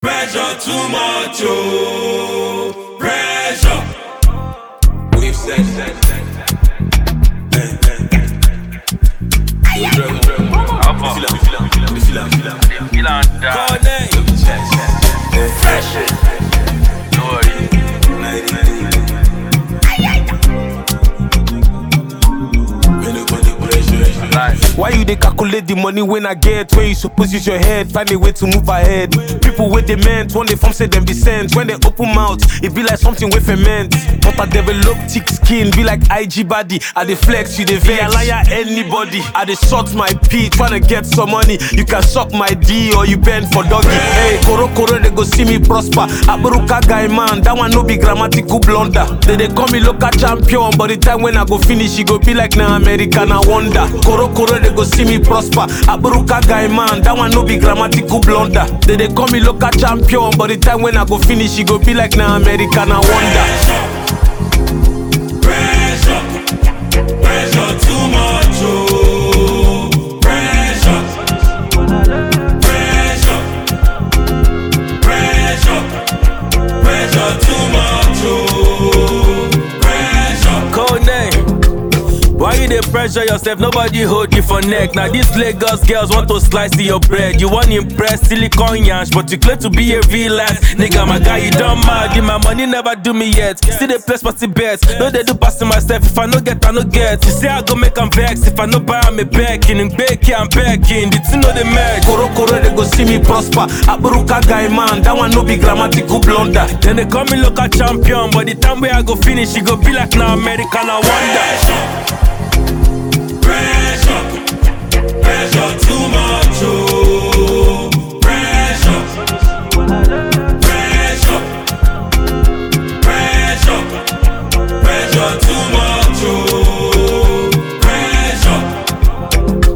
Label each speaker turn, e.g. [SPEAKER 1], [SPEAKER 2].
[SPEAKER 1] Pressure too much, oh. Pressure. We've said that.
[SPEAKER 2] Why you dey calculate the money when I get? When you suppose use your head, find a way to move ahead. People with they meant, when they form say them be sent. When they open mouth, it be like something with ferment. But I develop thick skin, be like IG body. I dey flex, you dey vex. I liar anybody. I dey short my pee, tryna get some money. You can suck my D or you bend for doggy. Hey, koro koro they go see me prosper. Aburuka guy man, that one no be grammatical blunder. They dey call me local champion, but the time when I go finish, it go be like na American I wonder. Koro koro they go see me prosper. Aburuka guy man, that one no be grammatical blunder. They dey call me local champion, but the time when I go finish, it go be like na American I wonder.
[SPEAKER 1] Pressure. Pressure too much, oh. Pressure. Pressure. Pressure. Pressure too much, oh. Pressure.
[SPEAKER 3] Code name. Why you dey pressure yourself? Nobody hold you for neck. Now these Lagos girls want to slice your bread. You want impress silicon yansh, but you claim to be a real ass nigga. My guy, you don't mad. My money never do me yet. Still they place party bets. No they do passing myself. If I no get, I no get. You say I go make 'em vex. If I no buy, I'm a backing and baking, I'm backing. The two know the match.
[SPEAKER 2] Koro koro they go see me prosper. Aburuka guy man, that one no be grammatical blunder.
[SPEAKER 3] Then they call me local champion, but the time where I go finish, it go be like now American. I wonder.
[SPEAKER 1] Pressure. Pressure too much, oh. Pressure. Pressure. Pressure. Pressure too much, oh. Pressure.